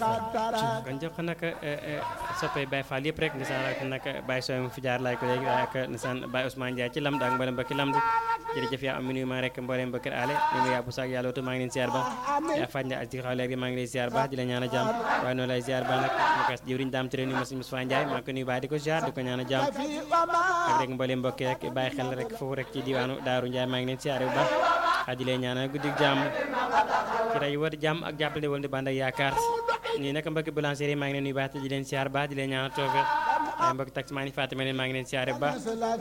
ndeysaan kon jox ko nag soppee Baye Fall yëpp rek ndeysaan ak nag Baye Sow mu fi jaar laay ko léegi waaye ak ndeysaan Baye Ousmane Ndiaye ci lamd ak mboolem mbokki lamd jërëjëf yaa am nuyu ma rek mboolem mbokki ale ñu ngi yàbbu saak yàlla wutu maa ngi leen siyaar ba yaa faj ak ci xaw léegi maa ngi lay siyaar ba di la ñaan a jàmm waaye noonu lay siyaar ba nag mu kas jëwriñ daam tere ni ma Moustapha Ndiaye maa ngi ko nuyu baax di ko siyaar di ko ñaan a jàmm ak rek mboolem mbokki rek bàyyi xel rek foofu rek ci diwaanu Daaru Ndiaye maa ngi leen siyaar bu baax a di leen ñaanal guddi jàmm ci ray war jàmm ak jàppale wal di bànd ak yaakaar nii nag mbokki boulangerie maa ngi leen nuyu baax te di leen siyaar baax di leen ñaanal toofe waaye mbokki taximaan yi Fatima leen maa ngi leen siyaare bu baax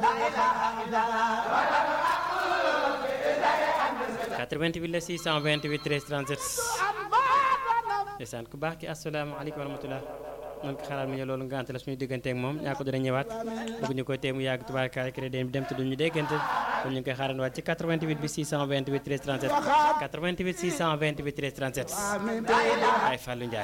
88 la 628 13 37 ndeysaan ku baax ki asalaamaaleykum wa rahmatulah man ko xalaat mu ne loolu ngante la suñu digganteeg moom ñaa ko dana ñëwaat bëgg ñu koy tee mu yàgg tubaarkaay crédit bi dem te duñu déggante kon ñu ngi koy xaaran waat ci 88 bi 628 13 37 88 628 13 37 ay Fallou Ndiaye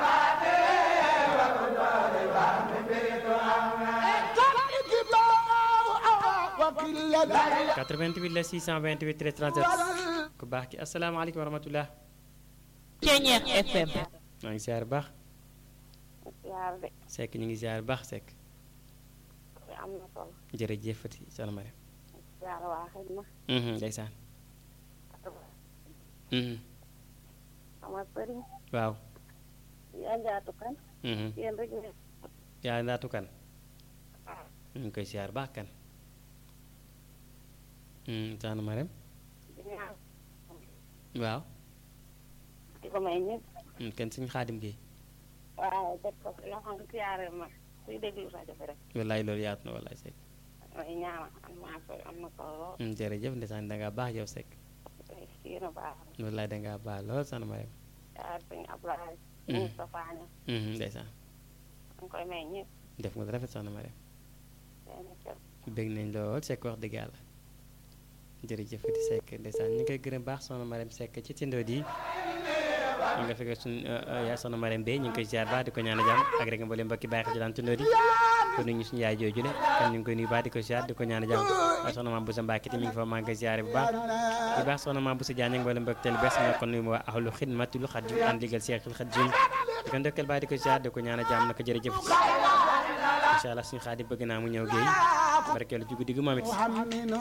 quatre-vingt-huit la 628 13 37 ku baax ki asalaamaaleykum wa rahmatulah. Ceeñeex FM. maa ngi ziar baax. ziar de. Seck ñu ngi ziar baax Seck. am na solo. jërëjëf Fati soxna Mariam. ziar waa xëy na. ndeysaan. sama sëriñ. waaw. yaa njaatu kan. yéen rek ne. yaa ndaatu kan. ñu ngi koy ziar baax kan. soxna Mariam. waaw. di ko may ñëpp. kenn suñu xaadim gi. waaw teg ko loo xam ne siyaare ma kuy déglu rajo bi rek. wallaay loolu yaatu na wallaay Seck. may ñaanal am naa ko am na solo lool. jërëjëf ndeysaan dangaa baax yow Seck. tey sii na baax na. wallaay dangaa baax lool soxna Mariam. ziar sëñ Ablaye. Moustapha Niass. ndeysaan. ñu koy may ñëpp. def nga rafet soxna Mariam. seen kër. bëgg nañ lool Seck wax dëgg yàlla. jërëjëf di Seck ndeysaan ñu koy gërëm baax soxna Mariam Seck ci tindoo di ñu nga fekkee suñu yaay soxna Mariam Bey ñu ngi koy ziar baax di ko ñaan a jàmm ak rek mboolem mbokki bàyyi ci daan tindoo di kon ñu suñu yaay jooju le kon ñu ngi koy nuyu baax di ko ziar di ko ñaan a jàmm waaye soxna maam Boussa Mbacke ti mi ngi fa maa ngi koy ziare bu baax bu baax soxna maam Boussa Diagne ak mboolem mbokki tel bes nga kon nuyu ma waa ahlu xidmatul xadim ànd liggéeyal Seexul Xadim di ko ndokkeel baax di ko ziar di ko ñaan a jàmm naka jërëjëf incha allah suñu xaadi bëgg naa mu ñëw géey barkeelu ci guddi gi moom it